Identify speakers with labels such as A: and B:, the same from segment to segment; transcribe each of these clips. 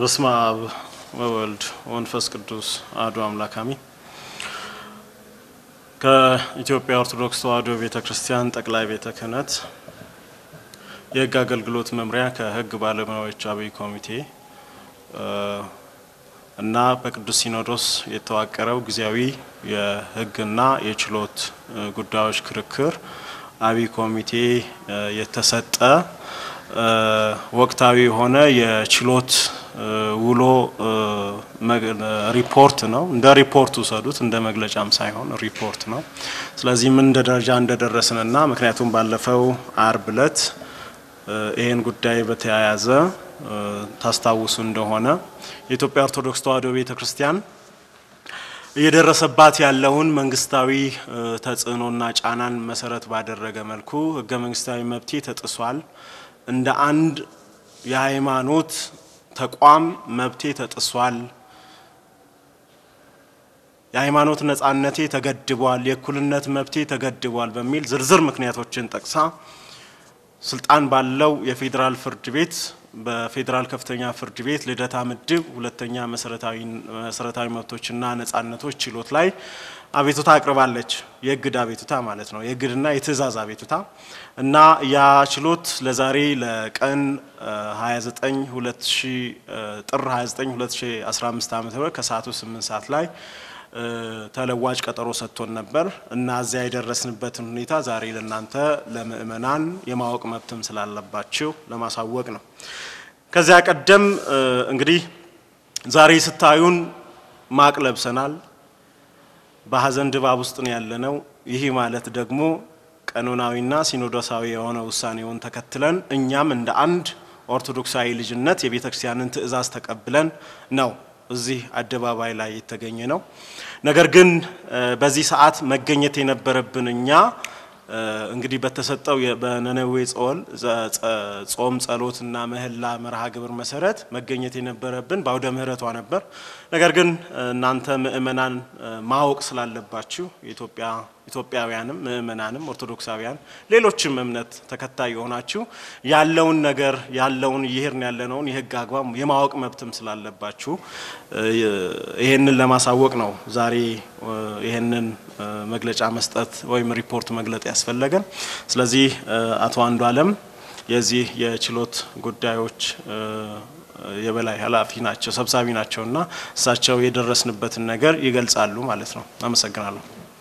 A: በስመ አብ ወወልድ ወመንፈስ ቅዱስ አሐዱ አምላክ አሜን። ከኢትዮጵያ ኦርቶዶክስ ተዋሕዶ ቤተ ክርስቲያን ጠቅላይ ቤተ ክህነት የሕግ አገልግሎት መምሪያ ከሕግ ባለሙያዎች አብይ ኮሚቴ እና በቅዱስ ሲኖዶስ የተዋቀረው ጊዜያዊ የሕግና የችሎት ጉዳዮች ክርክር አብይ ኮሚቴ የተሰጠ ወቅታዊ የሆነ የችሎት ውሎ ሪፖርት ነው። እንደ ሪፖርት ውሰዱት፣ እንደ መግለጫም ሳይሆን ሪፖርት ነው። ስለዚህ ምን እንደ ደረጃ እንደደረስንና ምክንያቱም ባለፈው አርብ ዕለት ይህን ጉዳይ በተያያዘ ታስታውሱ እንደሆነ የኢትዮጵያ ኦርቶዶክስ ተዋሕዶ ቤተ ክርስቲያን እየደረሰባት ያለውን መንግስታዊ ተጽዕኖና ጫናን መሰረት ባደረገ መልኩ ህገ መንግስታዊ መብቴ ተጥሷል፣ እንደ አንድ የሃይማኖት ተቋም መብቴ ተጥሷል፣ የሃይማኖት ነጻነቴ ተገድቧል፣ የእኩልነት መብቴ ተገድቧል በሚል ዝርዝር ምክንያቶችን ጠቅሳ ስልጣን ባለው የፌዴራል ፍርድ ቤት በፌዴራል ከፍተኛ ፍርድ ቤት ልደታ ምድብ ሁለተኛ መሰረታዊ መብቶችና ነጻነቶች ችሎት ላይ አቤቱታ አቅርባለች። የእግድ አቤቱታ ማለት ነው። የእግድና የትእዛዝ አቤቱታ እና ያ ችሎት ለዛሬ ለቀን 29 ጥር 29 2015 ዓ.ም ከሰዓቱ 8 ሰዓት ላይ ተለዋጭ ቀጠሮ ሰጥቶን ነበር እና እዚያ የደረስንበትን ሁኔታ ዛሬ ለእናንተ ለምእመናን የማወቅ መብትም ስላለባችሁ ለማሳወቅ ነው። ከዚያ ቀደም እንግዲህ ዛሬ ስታዩን ማቅ ለብሰናል። በሀዘን ድባብ ውስጥ ነው ያለነው። ይህ ማለት ደግሞ ቀኖናዊና ሲኖዶሳዊ የሆነ ውሳኔውን ተከትለን እኛም እንደ አንድ ኦርቶዶክሳዊ ልጅነት የቤተ ክርስቲያንን ትእዛዝ ተቀብለን ነው እዚህ አደባባይ ላይ የተገኘ ነው። ነገር ግን በዚህ ሰዓት መገኘት የነበረብን እኛ እንግዲህ በተሰጠው በነነዌ ጾም ጸሎትና ምህላ መርሃ ግብር መሰረት መገኘት የነበረብን በአውደ ምሕረቷ ነበር። ነገር ግን እናንተ ምእመናን ማወቅ ስላለባችሁ የኢትዮጵያ ኢትዮጵያውያንም ምእመናንም ኦርቶዶክሳውያን ሌሎችም እምነት ተከታይ የሆናችሁ ያለውን ነገር ያለውን እየሄድን ያለነውን የሕግ አግባብ የማወቅ መብትም ስላለባችሁ ይሄንን ለማሳወቅ ነው ዛሬ ይሄንን መግለጫ መስጠት ወይም ሪፖርት መግለጥ ያስፈለገን። ስለዚህ አቶ አንዱ አለም የዚህ የችሎት ጉዳዮች የበላይ ኃላፊ ናቸው ሰብሳቢ ናቸው እና እሳቸው የደረስንበትን ነገር ይገልጻሉ ማለት ነው። አመሰግናለሁ።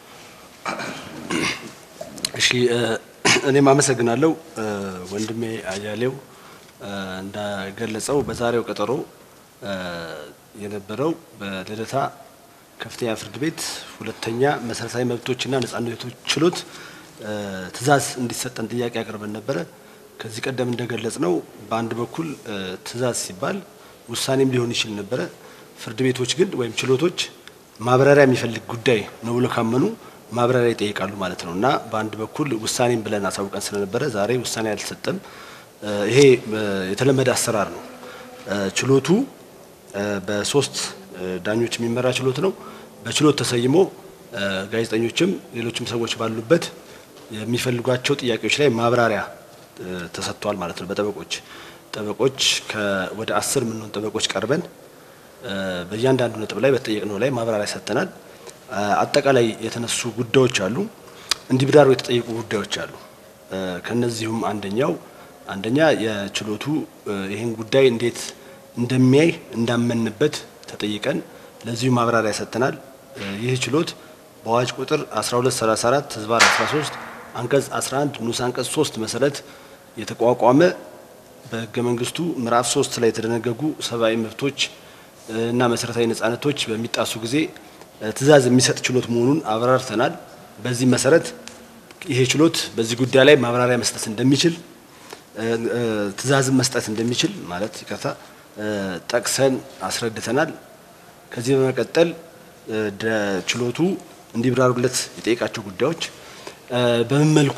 B: እሺ እኔም አመሰግናለሁ። ወንድሜ አያሌው እንዳገለጸው በዛሬው ቀጠሮ የነበረው በልደታ ከፍተኛ ፍርድ ቤት ሁለተኛ መሰረታዊ መብቶችና ነጻነቶች ችሎት ትዕዛዝ እንዲሰጠን ጥያቄ አቅርበን ነበረ። ከዚህ ቀደም እንደገለጽ ነው በአንድ በኩል ትዕዛዝ ሲባል ውሳኔም ሊሆን ይችል ነበረ። ፍርድ ቤቶች ግን ወይም ችሎቶች ማብራሪያ የሚፈልግ ጉዳይ ነው ብሎ ካመኑ ማብራሪያ ይጠይቃሉ ማለት ነው እና በአንድ በኩል ውሳኔም ብለን አሳውቀን ስለነበረ ዛሬ ውሳኔ አልተሰጠም። ይሄ የተለመደ አሰራር ነው። ችሎቱ በሶስት ዳኞች የሚመራ ችሎት ነው። በችሎት ተሰይሞ ጋዜጠኞችም ሌሎችም ሰዎች ባሉበት የሚፈልጓቸው ጥያቄዎች ላይ ማብራሪያ ተሰጥቷል ማለት ነው። በጠበቆች ጠበቆች ወደ አስር የምንሆን ጠበቆች ቀርበን በእያንዳንዱ ነጥብ ላይ በተጠየቅነው ላይ ማብራሪያ ሰጥተናል። አጠቃላይ የተነሱ ጉዳዮች አሉ፣ እንዲብራሩ የተጠየቁ ጉዳዮች አሉ። ከነዚሁም አንደኛው አንደኛ የችሎቱ ይህን ጉዳይ እንዴት እንደሚያይ እንዳመንበት ተጠይቀን ለዚሁ ማብራሪያ ሰጥተናል። ይህ ችሎት በአዋጅ ቁጥር 1234 ህዝባር 13 አንቀጽ 11 ንዑስ አንቀጽ 3 መሰረት የተቋቋመ በህገ መንግስቱ ምዕራፍ 3 ላይ የተደነገጉ ሰብአዊ መብቶች እና መሰረታዊ ነጻነቶች በሚጣሱ ጊዜ ትዕዛዝ የሚሰጥ ችሎት መሆኑን አብራርተናል። በዚህ መሰረት ይሄ ችሎት በዚህ ጉዳይ ላይ ማብራሪያ መስጠት እንደሚችል ትዕዛዝን መስጠት እንደሚችል ማለት ይቅርታ ጠቅሰን አስረድተናል። ከዚህ በመቀጠል ችሎቱ እንዲብራሩለት የጠየቃቸው ጉዳዮች በምን መልኩ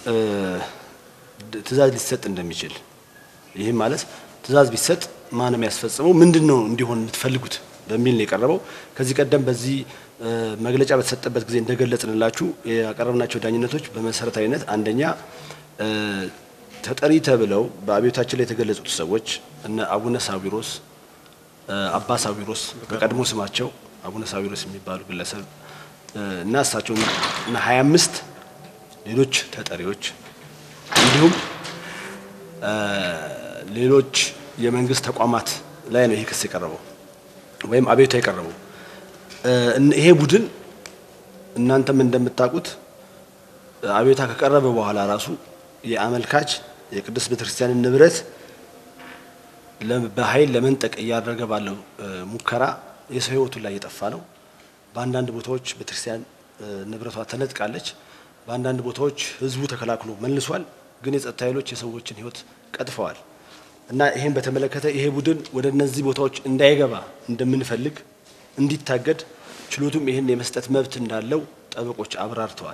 B: ትዕዛዝ ሊሰጥ እንደሚችል ይህም ማለት ትዕዛዝ ቢሰጥ ማን የሚያስፈጽመው ምንድን ነው እንዲሆን የምትፈልጉት በሚል ነው የቀረበው። ከዚህ ቀደም በዚህ መግለጫ በተሰጠበት ጊዜ እንደገለጽንላችሁ ያቀረብናቸው ዳኝነቶች በመሰረታዊነት አንደኛ ተጠሪ ተብለው በአብዮታችን ላይ የተገለጹት ሰዎች እነ አቡነ ሳዊሮስ አባ ሳዊሮስ በቀድሞ ስማቸው አቡነ ሳዊሮስ የሚባሉ ግለሰብ እና እሳቸው እና 25 ሌሎች ተጠሪዎች እንዲሁም ሌሎች የመንግስት ተቋማት ላይ ነው ይሄ ክስ የቀረበው ወይም አቤቱታ የቀረበው። ይሄ ቡድን እናንተም እንደምታውቁት አቤቱታ ከቀረበ በኋላ ራሱ የአመልካች የቅድስት ቤተክርስቲያንን ንብረት በኃይል ለመንጠቅ እያደረገ ባለው ሙከራ የሰው ሕይወቱን ላይ እየጠፋ ነው። በአንዳንድ ቦታዎች ቤተክርስቲያን ንብረቷ ተነጥቃለች። በአንዳንድ ቦታዎች ህዝቡ ተከላክሎ መልሷል። ግን የጸጥታ ኃይሎች የሰዎችን ሕይወት ቀጥፈዋል እና ይሄን በተመለከተ ይሄ ቡድን ወደ እነዚህ ቦታዎች እንዳይገባ እንደምንፈልግ እንዲታገድ ችሎቱም ይህን የመስጠት መብት እንዳለው ጠበቆች አብራርተዋል።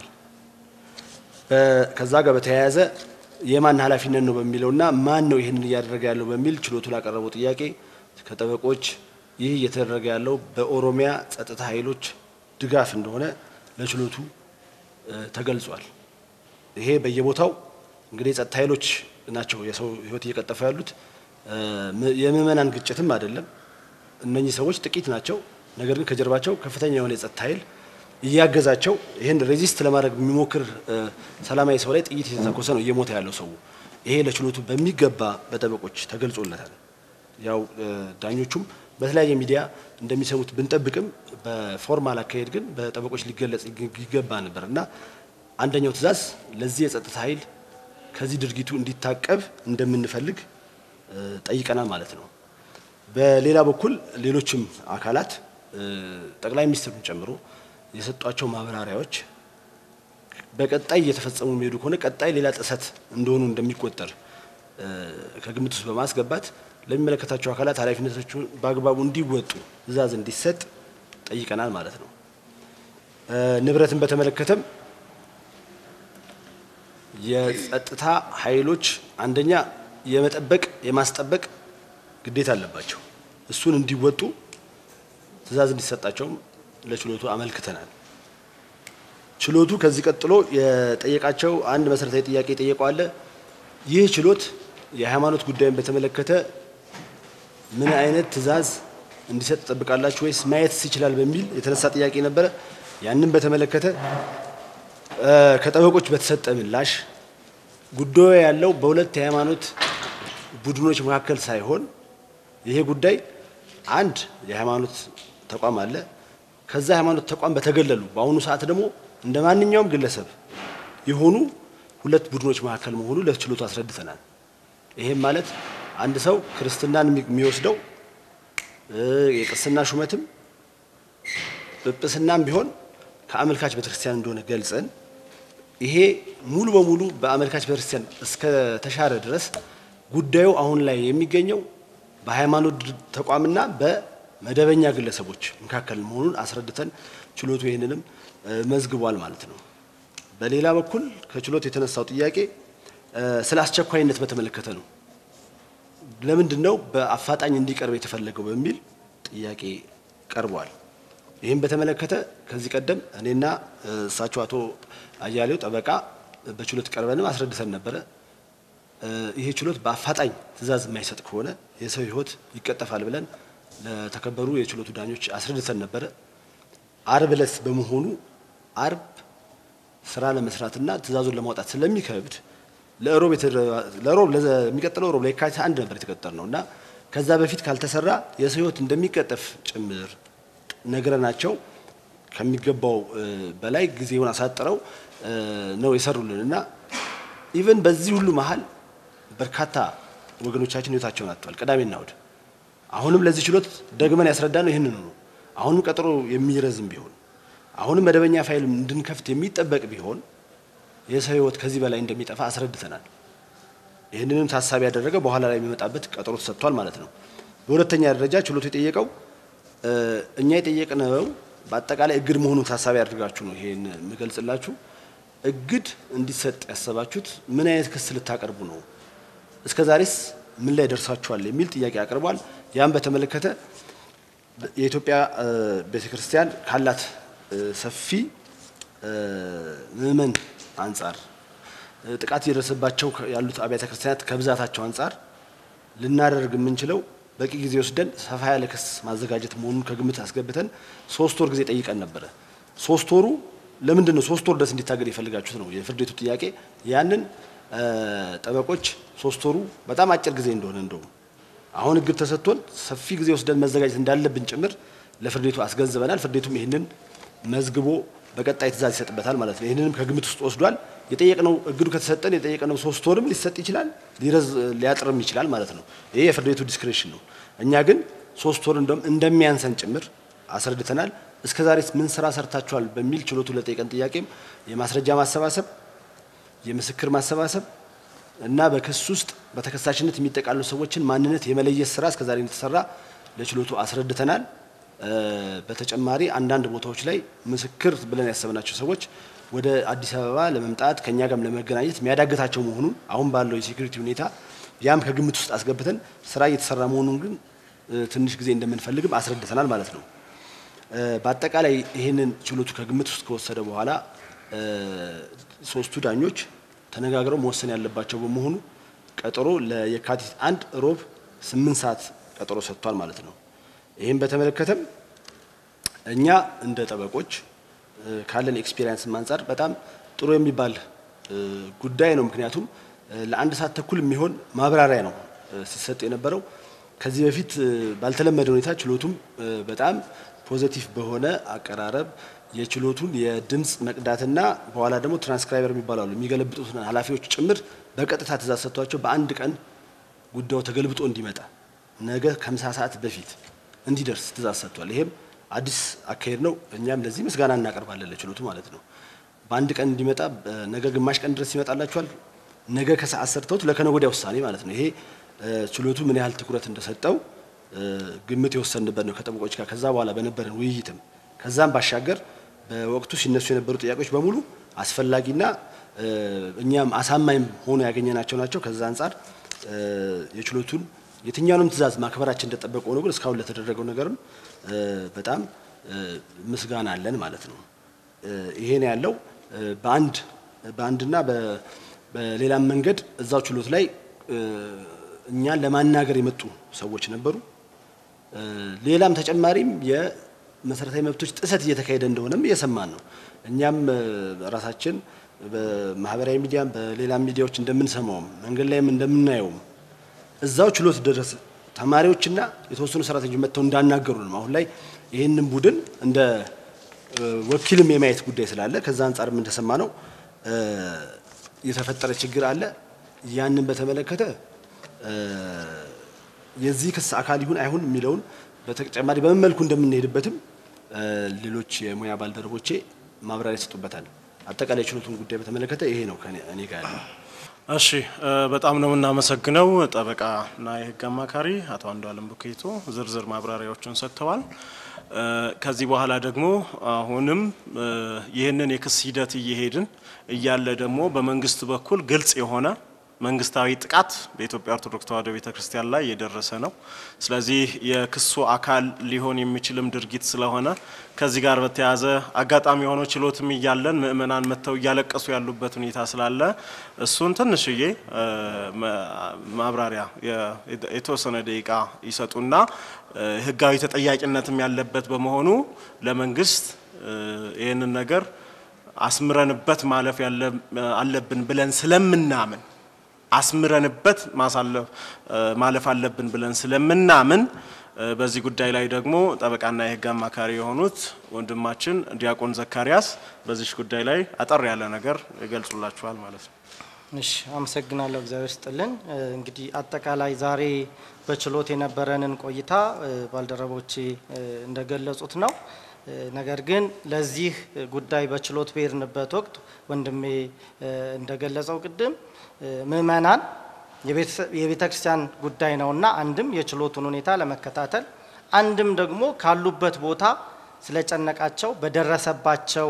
B: ከዛ ጋር በተያያዘ የማን ኃላፊነት ነው በሚለውና ማን ነው ይህንን እያደረገ ያለው በሚል ችሎቱ ላቀረበው ጥያቄ ከጠበቆች ይህ እየተደረገ ያለው በኦሮሚያ ጸጥታ ኃይሎች ድጋፍ እንደሆነ ለችሎቱ ተገልጿል። ይሄ በየቦታው እንግዲህ የጸጥታ ኃይሎች ናቸው የሰው ህይወት እየቀጠፉ ያሉት። የምዕመናን ግጭትም አይደለም። እነኚህ ሰዎች ጥቂት ናቸው። ነገር ግን ከጀርባቸው ከፍተኛ የሆነ የጸጥታ ኃይል እያገዛቸው ይህን ሬዚስት ለማድረግ የሚሞክር ሰላማዊ ሰው ላይ ጥይት የተተኮሰ ነው እየሞተ ያለው ሰው። ይሄ ለችሎቱ በሚገባ በጠበቆች ተገልጾለታል። ያው ዳኞቹም በተለያየ ሚዲያ እንደሚሰሙት ብንጠብቅም በፎርማል አካሄድ ግን በጠበቆች ሊገለጽ ይገባ ነበር እና አንደኛው ትዕዛዝ ለዚህ የጸጥታ ኃይል ከዚህ ድርጊቱ እንዲታቀብ እንደምንፈልግ ጠይቀናል ማለት ነው። በሌላ በኩል ሌሎችም አካላት ጠቅላይ ሚኒስትሩን ጨምሮ የሰጧቸው ማብራሪያዎች በቀጣይ እየተፈጸሙ የሚሄዱ ከሆነ ቀጣይ ሌላ ጥሰት እንደሆኑ እንደሚቆጠር ከግምት ውስጥ በማስገባት ለሚመለከታቸው አካላት ኃላፊነቶቹን በአግባቡ እንዲወጡ ትዕዛዝ እንዲሰጥ ጠይቀናል ማለት ነው። ንብረትን በተመለከተም የጸጥታ ኃይሎች አንደኛ የመጠበቅ የማስጠበቅ ግዴታ አለባቸው። እሱን እንዲወጡ ትዕዛዝ እንዲሰጣቸውም ለችሎቱ አመልክተናል። ችሎቱ ከዚህ ቀጥሎ የጠየቃቸው አንድ መሰረታዊ ጥያቄ ጠየቀዋለ። ይህ ችሎት የሃይማኖት ጉዳይን በተመለከተ ምን አይነት ትዕዛዝ እንዲሰጥ ትጠብቃላችሁ ወይስ ማየትስ ይችላል በሚል የተነሳ ጥያቄ ነበረ። ያንን በተመለከተ ከጠበቆች በተሰጠ ምላሽ ጉዳዩ ያለው በሁለት የሃይማኖት ቡድኖች መካከል ሳይሆን ይሄ ጉዳይ አንድ የሃይማኖት ተቋም አለ። ከዛ ሃይማኖት ተቋም በተገለሉ በአሁኑ ሰዓት ደግሞ እንደ ማንኛውም ግለሰብ የሆኑ ሁለት ቡድኖች መካከል መሆኑ ለችሎቱ አስረድተናል። ይሄም ማለት አንድ ሰው ክርስትናን የሚወስደው የቅስና ሹመትም ጵጵስናም ቢሆን ከአመልካች ቤተክርስቲያን እንደሆነ ገልጸን ይሄ ሙሉ በሙሉ በአመልካች ቤተክርስቲያን እስከ ተሻረ ድረስ ጉዳዩ አሁን ላይ የሚገኘው በሃይማኖት ተቋምና በመደበኛ ግለሰቦች መካከል መሆኑን አስረድተን ችሎቱ ይህንንም መዝግቧል ማለት ነው። በሌላ በኩል ከችሎት የተነሳው ጥያቄ ስለ አስቸኳይነት በተመለከተ ነው። ለምንድን ነው በአፋጣኝ እንዲቀርብ የተፈለገው በሚል ጥያቄ ቀርቧል። ይህም በተመለከተ ከዚህ ቀደም እኔና እሳቸው አቶ አያሌው ጠበቃ በችሎት ቀርበንም አስረድተን ነበረ። ይሄ ችሎት በአፋጣኝ ትዕዛዝ የማይሰጥ ከሆነ የሰው ሕይወት ይቀጠፋል ብለን ለተከበሩ የችሎቱ ዳኞች አስረድተን ነበረ። አርብ ዕለት በመሆኑ አርብ ስራ ለመስራትና ትዕዛዙን ለማውጣት ስለሚከብድ ለሮብ ለሮብ ለሚቀጥለው ሮብ ለየካቲት አንድ ነበር የተቀጠር ነው እና ከዛ በፊት ካልተሰራ የሰው ሕይወት እንደሚቀጠፍ ጭምር ነግረናቸው ከሚገባው በላይ ጊዜውን አሳጥረው ነው የሰሩልን እና ኢቨን በዚህ ሁሉ መሀል በርካታ ወገኖቻችን ህይወታቸውን አጥተዋል። ቅዳሜና እሁድ አሁንም ለዚህ ችሎት ደግመን ያስረዳ ነው ይህንኑ ነው። አሁንም ቀጠሮ የሚረዝም ቢሆን አሁንም መደበኛ ፋይል እንድንከፍት የሚጠበቅ ቢሆን የሰው ህይወት ከዚህ በላይ እንደሚጠፋ አስረድተናል። ይህንንም ታሳቢ ያደረገ በኋላ ላይ የሚመጣበት ቀጠሮ ተሰጥቷል ማለት ነው። በሁለተኛ ደረጃ ችሎቱ የጠየቀው እኛ የጠየቅነው በአጠቃላይ እግድ መሆኑን ታሳቢ አድርጋችሁ ነው ይሄን የምገልጽላችሁ። እግድ እንዲሰጥ ያሰባችሁት ምን አይነት ክስ ልታቀርቡ ነው? እስከ ዛሬስ ምን ላይ ደርሳችኋል? የሚል ጥያቄ አቅርቧል። ያን በተመለከተ የኢትዮጵያ ቤተ ክርስቲያን ካላት ሰፊ ምዕመን አንጻር ጥቃት እየደረሰባቸው ያሉት አብያተ ክርስቲያናት ከብዛታቸው አንጻር ልናደርግ የምንችለው በቂ ጊዜ ወስደን ሰፋ ያለ ክስ ማዘጋጀት መሆኑን ከግምት አስገብተን ሶስት ወር ጊዜ ጠይቀን ነበረ። ሶስት ወሩ ለምንድን ነው ሶስት ወር ድረስ እንዲታገድ የፈልጋችሁት ነው የፍርድ ቤቱ ጥያቄ። ያንን ጠበቆች ሶስት ወሩ በጣም አጭር ጊዜ እንደሆነ እንደውም አሁን እግድ ተሰጥቶን ሰፊ ጊዜ ወስደን መዘጋጀት እንዳለብን ጭምር ለፍርድ ቤቱ አስገንዝበናል። ፍርድ ቤቱም ይህንን መዝግቦ በቀጣይ ትእዛዝ ይሰጥበታል ማለት ነው። ይህንንም ከግምት ውስጥ ወስዷል። የጠየቅነው እግዱ ከተሰጠን የጠየቅነው ሶስት ወርም ሊሰጥ ይችላል፣ ሊረዝ ሊያጥርም ይችላል ማለት ነው። ይሄ የፍርድ ቤቱ ዲስክሬሽን ነው። እኛ ግን ሶስት ወር እንደውም እንደሚያንሰን ጭምር አስረድተናል። እስከ ዛሬ ምን ስራ ሰርታችኋል በሚል ችሎቱ ለጠየቀን ጥያቄም የማስረጃ ማሰባሰብ፣ የምስክር ማሰባሰብ እና በክስ ውስጥ በተከሳሽነት የሚጠቃሉ ሰዎችን ማንነት የመለየት ስራ እስከ ዛሬ እንደተሰራ ለችሎቱ አስረድተናል። በተጨማሪ አንዳንድ ቦታዎች ላይ ምስክር ብለን ያሰብናቸው ሰዎች ወደ አዲስ አበባ ለመምጣት ከኛ ጋርም ለመገናኘት የሚያዳግታቸው መሆኑን አሁን ባለው የሴኩሪቲ ሁኔታ ያም ከግምት ውስጥ አስገብተን ስራ እየተሰራ መሆኑን ግን ትንሽ ጊዜ እንደምንፈልግም አስረድተናል ማለት ነው። በአጠቃላይ ይህንን ችሎቱ ከግምት ውስጥ ከወሰደ በኋላ ሶስቱ ዳኞች ተነጋግረው መወሰን ያለባቸው በመሆኑ ቀጠሮ ለየካቲት አንድ ሮብ ስምንት ሰዓት ቀጠሮ ሰጥቷል ማለት ነው። ይህም በተመለከተም እኛ እንደ ጠበቆች ካለን ኤክስፒሪየንስ አንጻር በጣም ጥሩ የሚባል ጉዳይ ነው። ምክንያቱም ለአንድ ሰዓት ተኩል የሚሆን ማብራሪያ ነው ሲሰጥ የነበረው። ከዚህ በፊት ባልተለመደ ሁኔታ ችሎቱም በጣም ፖዘቲቭ በሆነ አቀራረብ የችሎቱን የድምፅ መቅዳትና በኋላ ደግሞ ትራንስክራይበር የሚባሉ የሚገለብጡትን ኃላፊዎች ጭምር በቀጥታ ትእዛዝ ሰጥቷቸው በአንድ ቀን ጉዳዩ ተገልብጦ እንዲመጣ ነገ ከምሳ ሰዓት በፊት እንዲደርስ ትእዛዝ ሰጥቷል። ይሄም አዲስ አካሄድ ነው። እኛም ለዚህ ምስጋና እናቀርባለን ለችሎቱ ማለት ነው። በአንድ ቀን እንዲመጣ ነገ ግማሽ ቀን ድረስ ይመጣላችኋል። ነገ ከሰዓት ሰርተውት ለከነገ ወዲያ ውሳኔ ማለት ነው። ይሄ ችሎቱ ምን ያህል ትኩረት እንደሰጠው ግምት የወሰንበት ነው ከጠበቆች ጋር ከዛ በኋላ በነበረን ውይይትም ከዛም ባሻገር በወቅቱ ሲነሱ የነበሩ ጥያቄዎች በሙሉ አስፈላጊና እኛም አሳማኝ ሆኖ ያገኘናቸው ናቸው። ከዛ አንጻር የችሎቱን የትኛውንም ትእዛዝ ማክበራችን እንደጠበቀ ሆኖ ግን እስካሁን ለተደረገው ነገርም በጣም ምስጋና አለን ማለት ነው። ይሄን ያለው በአንድ በአንድና በሌላም መንገድ እዛው ችሎት ላይ እኛን ለማናገር የመጡ ሰዎች ነበሩ። ሌላም ተጨማሪም የመሰረታዊ መብቶች ጥሰት እየተካሄደ እንደሆነም እየሰማን ነው። እኛም ራሳችን በማህበራዊ ሚዲያም በሌላም ሚዲያዎች እንደምንሰማውም መንገድ ላይም እንደምናየውም እዛው ችሎት ድረስ ተማሪዎችና የተወሰኑ ሰራተኞች መጥተው እንዳናገሩ ነው። አሁን ላይ ይህንን ቡድን እንደ ወኪልም የማየት ጉዳይ ስላለ ከዛ አንጻርም እንደሰማ ነው የተፈጠረ ችግር አለ። ያንን በተመለከተ የዚህ ክስ አካል ይሁን አይሁን የሚለውን በተጨማሪ በምን መልኩ እንደምንሄድበትም ሌሎች የሙያ ባልደረቦቼ ማብራሪያ ይሰጡበታል። አጠቃላይ ችሎቱን ጉዳይ በተመለከተ ይሄ ነው ከእኔ ጋር ያለው።
A: እሺ በጣም ነው የምናመሰግነው ጠበቃና የሕግ አማካሪ አቶ አንዱዓለም ቡኬቶ ዝርዝር ማብራሪያዎችን ሰጥተዋል። ከዚህ በኋላ ደግሞ አሁንም ይህንን የክስ ሂደት እየሄድን እያለ ደግሞ በመንግስት በኩል ግልጽ የሆነ መንግስታዊ ጥቃት በኢትዮጵያ ኦርቶዶክስ ተዋሕዶ ቤተ ክርስቲያን ላይ የደረሰ ነው። ስለዚህ የክሱ አካል ሊሆን የሚችልም ድርጊት ስለሆነ ከዚህ ጋር በተያያዘ አጋጣሚ የሆነው ችሎትም እያለን ምእመናን መጥተው እያለቀሱ ያሉበት ሁኔታ ስላለ እሱን ትንሽዬ ማብራሪያ የተወሰነ ደቂቃ ይሰጡና ህጋዊ ተጠያቂነትም ያለበት በመሆኑ ለመንግስት ይህንን ነገር አስምረንበት ማለፍ አለብን ብለን ስለምናምን አስምረንበት ማለፍ አለብን ብለን ስለምናምን በዚህ ጉዳይ ላይ ደግሞ ጠበቃና የህግ አማካሪ የሆኑት ወንድማችን ዲያቆን ዘካሪያስ በዚህ ጉዳይ ላይ አጠር ያለ ነገር ይገልጹላችኋል ማለት ነው።
C: እሺ፣ አመሰግናለሁ። እግዚአብሔር ስጥልን። እንግዲህ አጠቃላይ ዛሬ በችሎት የነበረንን ቆይታ ባልደረቦቼ እንደገለጹት ነው። ነገር ግን ለዚህ ጉዳይ በችሎት በሄድንበት ወቅት ወንድሜ እንደገለጸው ቅድም ምእመናን የቤተ ክርስቲያን ጉዳይ ነውና አንድም የችሎቱን ሁኔታ ለመከታተል አንድም ደግሞ ካሉበት ቦታ ስለጨነቃቸው በደረሰባቸው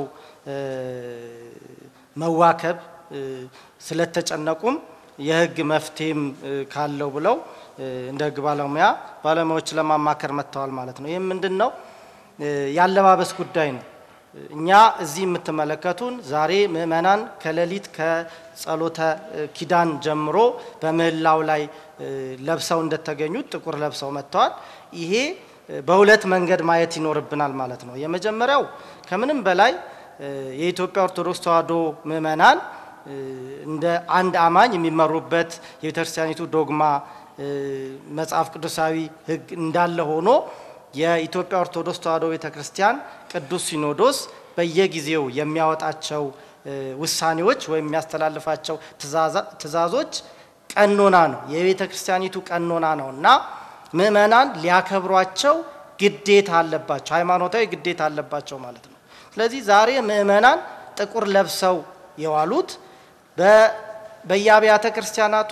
C: መዋከብ ስለተጨነቁም የህግ መፍትሄም ካለው ብለው እንደ ህግ ባለሙያ ባለሙያዎች ለማማከር መጥተዋል ማለት ነው። ይህም ምንድን ነው? ያለባበስ ጉዳይ ነው። እኛ እዚህ የምትመለከቱን ዛሬ ምእመናን ከሌሊት ከጸሎተ ኪዳን ጀምሮ በምህላው ላይ ለብሰው እንደተገኙት ጥቁር ለብሰው መጥተዋል። ይሄ በሁለት መንገድ ማየት ይኖርብናል ማለት ነው። የመጀመሪያው ከምንም በላይ የኢትዮጵያ ኦርቶዶክስ ተዋሕዶ ምእመናን እንደ አንድ አማኝ የሚመሩበት የቤተክርስቲያኒቱ ዶግማ መጽሐፍ ቅዱሳዊ ሕግ እንዳለ ሆኖ የኢትዮጵያ ኦርቶዶክስ ተዋሕዶ ቤተ ክርስቲያን ቅዱስ ሲኖዶስ በየጊዜው የሚያወጣቸው ውሳኔዎች ወይም የሚያስተላልፋቸው ትእዛዞች ቀኖና ነው፣ የቤተ ክርስቲያኒቱ ቀኖና ነው እና ምእመናን ሊያከብሯቸው ግዴታ አለባቸው፣ ሃይማኖታዊ ግዴታ አለባቸው ማለት ነው። ስለዚህ ዛሬ ምእመናን ጥቁር ለብሰው የዋሉት በየአብያተ ክርስቲያናቱ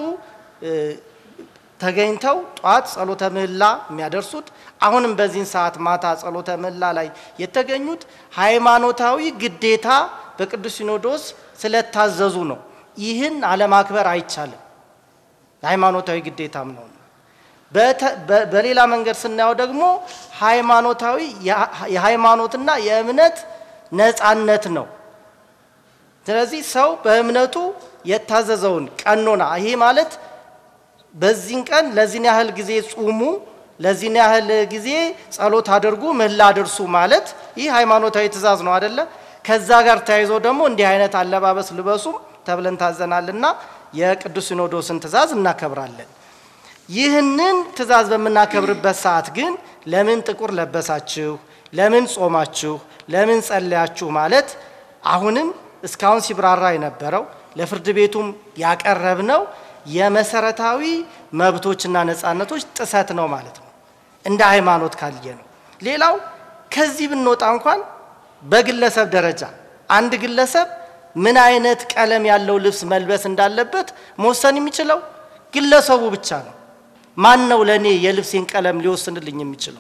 C: ተገኝተው ጧት ጸሎተ ምህላ የሚያደርሱት አሁንም በዚህን ሰዓት ማታ ጸሎተ ምህላ ላይ የተገኙት ሃይማኖታዊ ግዴታ በቅዱስ ሲኖዶስ ስለታዘዙ ነው። ይህን አለማክበር አይቻልም፣ ሃይማኖታዊ ግዴታም ነው። በሌላ መንገድ ስናየው ደግሞ ሃይማኖታዊ የሃይማኖትና የእምነት ነፃነት ነው። ስለዚህ ሰው በእምነቱ የታዘዘውን ቀኖና ይሄ ማለት በዚህን ቀን ለዚህን ያህል ጊዜ ጹሙ፣ ለዚህን ያህል ጊዜ ጸሎት አድርጉ፣ ምህላ አድርሱ ማለት ይህ ሃይማኖታዊ ትእዛዝ ነው አደለ? ከዛ ጋር ተያይዞ ደግሞ እንዲህ አይነት አለባበስ ልበሱም ተብለን ታዘናልና የቅዱስ ሲኖዶስን ትእዛዝ እናከብራለን። ይህንን ትእዛዝ በምናከብርበት ሰዓት ግን ለምን ጥቁር ለበሳችሁ፣ ለምን ጾማችሁ፣ ለምን ጸለያችሁ ማለት አሁንም እስካሁን ሲብራራ የነበረው ለፍርድ ቤቱም ያቀረብነው የመሰረታዊ መብቶችና ነፃነቶች ጥሰት ነው ማለት ነው፣ እንደ ሃይማኖት ካልየ ነው። ሌላው ከዚህ ብንወጣ እንኳን በግለሰብ ደረጃ አንድ ግለሰብ ምን አይነት ቀለም ያለው ልብስ መልበስ እንዳለበት መወሰን የሚችለው ግለሰቡ ብቻ ነው። ማን ነው ለእኔ የልብሴን ቀለም ሊወስንልኝ የሚችለው?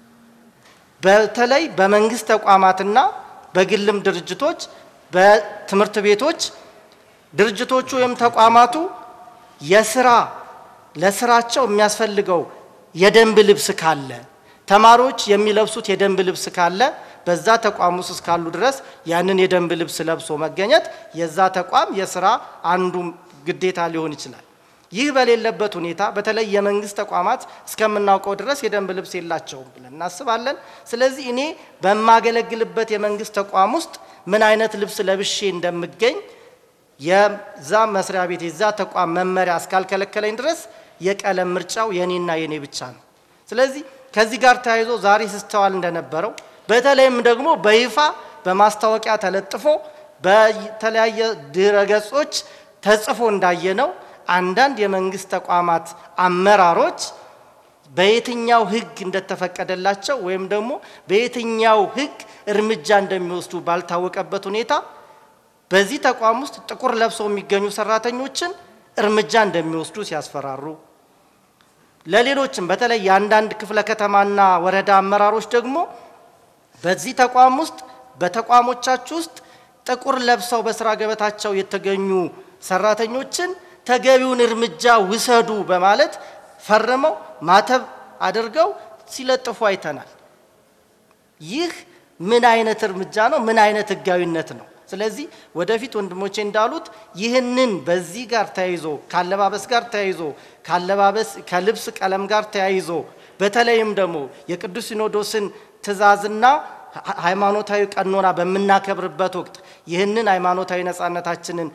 C: በተለይ በመንግስት ተቋማትና በግልም ድርጅቶች፣ በትምህርት ቤቶች ድርጅቶቹ ወይም ተቋማቱ የስራ ለስራቸው የሚያስፈልገው የደንብ ልብስ ካለ ተማሪዎች የሚለብሱት የደንብ ልብስ ካለ በዛ ተቋም ውስጥ እስካሉ ድረስ ያንን የደንብ ልብስ ለብሶ መገኘት የዛ ተቋም የስራ አንዱ ግዴታ ሊሆን ይችላል። ይህ በሌለበት ሁኔታ በተለይ የመንግስት ተቋማት እስከምናውቀው ድረስ የደንብ ልብስ የላቸውም ብለን እናስባለን። ስለዚህ እኔ በማገለግልበት የመንግስት ተቋም ውስጥ ምን አይነት ልብስ ለብሼ እንደምገኝ የዛ መስሪያ ቤት የዛ ተቋም መመሪያ እስካልከለከለኝ ድረስ የቀለም ምርጫው የኔና የኔ ብቻ ነው። ስለዚህ ከዚህ ጋር ተያይዞ ዛሬ ሲስተዋል እንደነበረው በተለይም ደግሞ በይፋ በማስታወቂያ ተለጥፎ በተለያየ ድረ ገጾች ተጽፎ እንዳየነው አንዳንድ የመንግስት ተቋማት አመራሮች በየትኛው ሕግ እንደተፈቀደላቸው ወይም ደግሞ በየትኛው ሕግ እርምጃ እንደሚወስዱ ባልታወቀበት ሁኔታ በዚህ ተቋም ውስጥ ጥቁር ለብሰው የሚገኙ ሰራተኞችን እርምጃ እንደሚወስዱ ሲያስፈራሩ፣ ለሌሎችም በተለይ የአንዳንድ ክፍለ ከተማና ወረዳ አመራሮች ደግሞ በዚህ ተቋም ውስጥ በተቋሞቻችሁ ውስጥ ጥቁር ለብሰው በስራ ገበታቸው የተገኙ ሰራተኞችን ተገቢውን እርምጃ ውሰዱ በማለት ፈርመው ማተብ አድርገው ሲለጥፉ አይተናል። ይህ ምን አይነት እርምጃ ነው? ምን አይነት ህጋዊነት ነው? ስለዚህ ወደፊት ወንድሞቼ እንዳሉት ይህንን በዚህ ጋር ተያይዞ ካለባበስ ጋር ተያይዞ ካለባበስ ከልብስ ቀለም ጋር ተያይዞ በተለይም ደግሞ የቅዱስ ሲኖዶስን ትእዛዝና ሃይማኖታዊ ቀኖና በምናከብርበት ወቅት ይህንን ሃይማኖታዊ ነፃነታችንን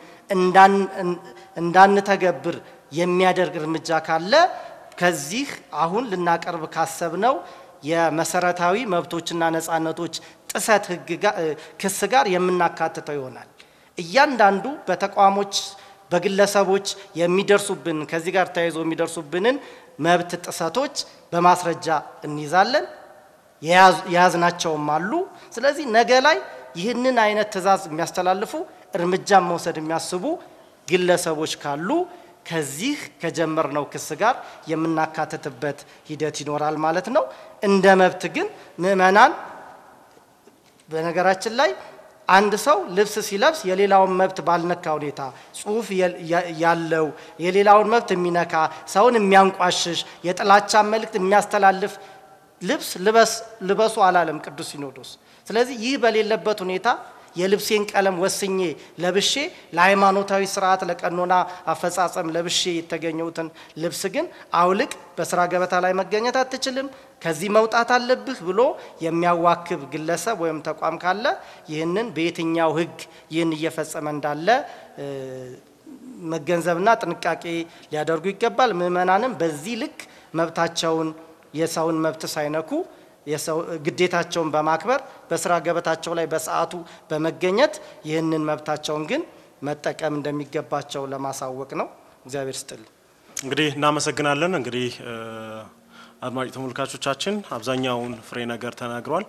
C: እንዳንተገብር የሚያደርግ እርምጃ ካለ ከዚህ አሁን ልናቀርብ ካሰብነው የመሰረታዊ መብቶችና ነፃነቶች ጥሰት ህግ ክስ ጋር የምናካትተው ይሆናል። እያንዳንዱ በተቋሞች በግለሰቦች የሚደርሱብን ከዚህ ጋር ተያይዞ የሚደርሱብንን መብት ጥሰቶች በማስረጃ እንይዛለን። የያዝናቸውም አሉ። ስለዚህ ነገ ላይ ይህንን አይነት ትዕዛዝ የሚያስተላልፉ እርምጃን መውሰድ የሚያስቡ ግለሰቦች ካሉ ከዚህ ከጀመርነው ክስ ጋር የምናካትትበት ሂደት ይኖራል ማለት ነው። እንደ መብት ግን ምዕመናን በነገራችን ላይ አንድ ሰው ልብስ ሲለብስ የሌላውን መብት ባልነካ ሁኔታ ጽሑፍ ያለው የሌላውን መብት የሚነካ ሰውን የሚያንቋሽሽ የጥላቻ መልእክት የሚያስተላልፍ ልብስ ልበሱ አላለም ቅዱስ ሲኖዶስ። ስለዚህ ይህ በሌለበት ሁኔታ የልብሴን ቀለም ወስኜ ለብሼ ለሃይማኖታዊ ስርዓት ለቀኖና አፈጻጸም ለብሼ የተገኘሁትን ልብስ ግን አውልቅ፣ በስራ ገበታ ላይ መገኘት አትችልም፣ ከዚህ መውጣት አለብህ ብሎ የሚያዋክብ ግለሰብ ወይም ተቋም ካለ ይህንን በየትኛው ሕግ ይህን እየፈጸመ እንዳለ መገንዘብና ጥንቃቄ ሊያደርጉ ይገባል። ምዕመናንም በዚህ ልክ መብታቸውን የሰውን መብት ሳይነኩ ግዴታቸውን በማክበር በስራ ገበታቸው ላይ በሰዓቱ በመገኘት ይህንን መብታቸውን ግን መጠቀም እንደሚገባቸው ለማሳወቅ ነው። እግዚአብሔር ስጥል።
A: እንግዲህ እናመሰግናለን። እንግዲህ አድማጭ ተመልካቾቻችን አብዛኛውን ፍሬ ነገር ተናግሯል።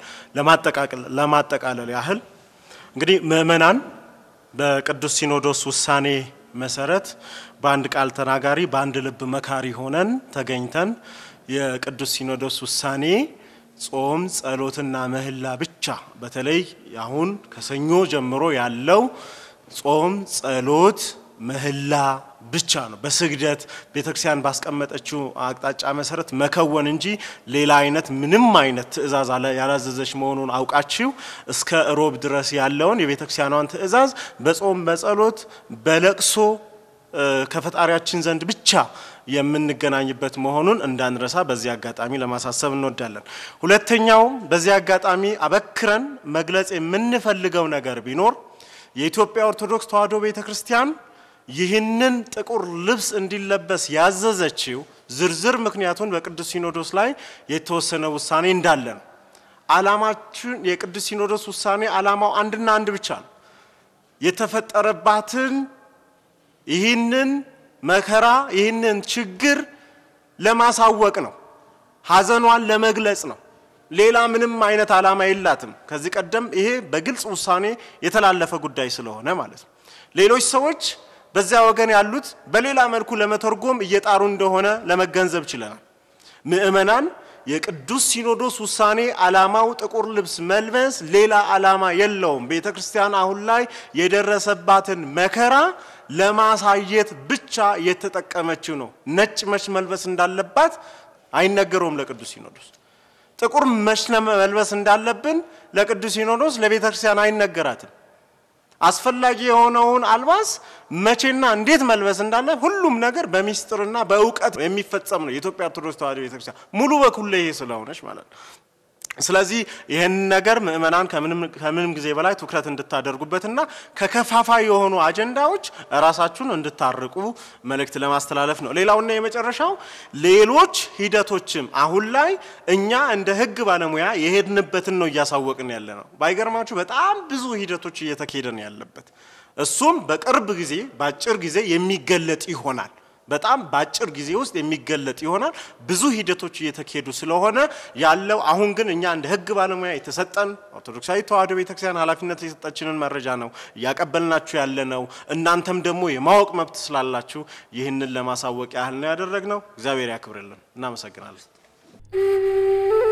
A: ለማጠቃለል ያህል እንግዲህ ምእመናን በቅዱስ ሲኖዶስ ውሳኔ መሰረት በአንድ ቃል ተናጋሪ በአንድ ልብ መካሪ ሆነን ተገኝተን የቅዱስ ሲኖዶስ ውሳኔ ጾም፣ ጸሎትና ምህላ ብቻ በተለይ አሁን ከሰኞ ጀምሮ ያለው ጾም፣ ጸሎት፣ ምህላ ብቻ ነው። በስግደት ቤተክርስቲያን ባስቀመጠችው አቅጣጫ መሰረት መከወን እንጂ ሌላ አይነት ምንም አይነት ትእዛዝ ያላዘዘች መሆኑን አውቃችሁ እስከ እሮብ ድረስ ያለውን የቤተክርስቲያኗን ትእዛዝ በጾም በጸሎት በለቅሶ ከፈጣሪያችን ዘንድ ብቻ የምንገናኝበት መሆኑን እንዳንረሳ በዚህ አጋጣሚ ለማሳሰብ እንወዳለን። ሁለተኛው በዚህ አጋጣሚ አበክረን መግለጽ የምንፈልገው ነገር ቢኖር የኢትዮጵያ ኦርቶዶክስ ተዋሕዶ ቤተ ክርስቲያን ይህንን ጥቁር ልብስ እንዲለበስ ያዘዘችው ዝርዝር ምክንያቱን በቅዱስ ሲኖዶስ ላይ የተወሰነ ውሳኔ እንዳለ ነው። ዓላማችን የቅዱስ ሲኖዶስ ውሳኔ ዓላማው አንድና አንድ ብቻ ነው። የተፈጠረባትን ይህንን መከራ ይህንን ችግር ለማሳወቅ ነው። ሐዘኗን ለመግለጽ ነው። ሌላ ምንም አይነት ዓላማ የላትም። ከዚህ ቀደም ይሄ በግልጽ ውሳኔ የተላለፈ ጉዳይ ስለሆነ ማለት ነው። ሌሎች ሰዎች በዚያ ወገን ያሉት በሌላ መልኩ ለመተርጎም እየጣሩ እንደሆነ ለመገንዘብ ችለናል። ምእመናን የቅዱስ ሲኖዶስ ውሳኔ ዓላማው ጥቁር ልብስ መልበስ ሌላ ዓላማ የለውም። ቤተ ክርስቲያን አሁን ላይ የደረሰባትን መከራ ለማሳየት ብቻ የተጠቀመችው ነው። ነጭ መች መልበስ እንዳለባት አይነገረውም ለቅዱስ ሲኖዶስ። ጥቁር መች መልበስ እንዳለብን ለቅዱስ ሲኖዶስ ለቤተ ክርስቲያን አይነገራትም። አስፈላጊ የሆነውን አልባስ መቼና እንዴት መልበስ እንዳለ ሁሉም ነገር በሚስጥርና በእውቀት የሚፈጸም ነው። የኢትዮጵያ ኦርቶዶክስ ተዋሕዶ ቤተክርስቲያን ሙሉ በኩል ይሄ ስለሆነች ማለት ነው። ስለዚህ ይህን ነገር ምእመናን ከምንም ጊዜ በላይ ትኩረት እንድታደርጉበትና ከከፋፋይ የሆኑ አጀንዳዎች ራሳችሁን እንድታርቁ መልእክት ለማስተላለፍ ነው። ሌላውና የመጨረሻው ሌሎች ሂደቶችም አሁን ላይ እኛ እንደ ሕግ ባለሙያ የሄድንበትን ነው እያሳወቅን ያለ ነው። ባይገርማችሁ በጣም ብዙ ሂደቶች እየተካሄደ ነው ያለበት። እሱም በቅርብ ጊዜ በአጭር ጊዜ የሚገለጥ ይሆናል። በጣም በአጭር ጊዜ ውስጥ የሚገለጥ ይሆናል። ብዙ ሂደቶች እየተካሄዱ ስለሆነ ያለው አሁን ግን እኛ እንደ ህግ ባለሙያ የተሰጠን ኦርቶዶክሳዊ ተዋሕዶ ቤተክርስቲያን ኃላፊነት የሰጠችንን መረጃ ነው እያቀበልናችሁ ያለ ነው። እናንተም ደግሞ የማወቅ መብት ስላላችሁ ይህንን ለማሳወቅ ያህል ነው ያደረግነው። እግዚአብሔር ያክብርልን። እናመሰግናለን።